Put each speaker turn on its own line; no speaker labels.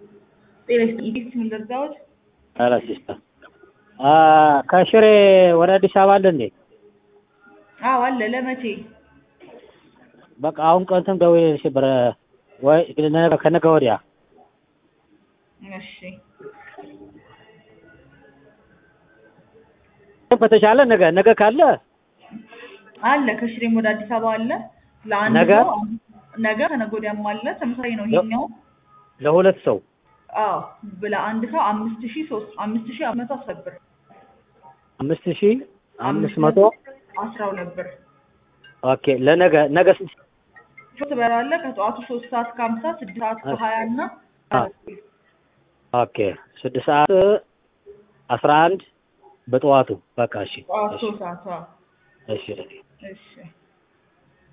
ጤና ይስጥልኝ ምን ልርዳዎት?
ኧረ ሲስተር ከሽሬ ወደ አዲስ አበባ አለ እንዴ?
አዎ አለ። ለመቼ?
በቃ አሁን ቀንትም ደውዬልሽ ነበረ ወይ ነገ ከነገ ወዲያ
እሺ
በተቻለ ነገ ነገ ካለ
አለ ከሽሬም ወደ አዲስ አበባ አለ። ለአንድ
ነገ?
ሰው ነገ ከነገ ወዲያም አለ። ተመሳሳይ ነው ይሄኛው።
ለሁለት ሰው
አዎ ለአንድ ሰው አምስት ሺህ ሶስት አምስት ሺህ መቶ አስር ብር
አምስት ሺህ አምስት መቶ
አስራ ሁለት ብር
ኦኬ ለነገ ነገ ስንት
ሶስት በር አለ ከጠዋቱ ሶስት ሰዓት ከሀምሳ ስድስት ሰዓት ከሀያ እና
አ- ኦኬ ስድስት ሰዓት አስራ አንድ በጠዋቱ በቃ እሺ
ጠዋት
እሺ
ሶስት ሰዓት አዎ።
እሺ
እሺ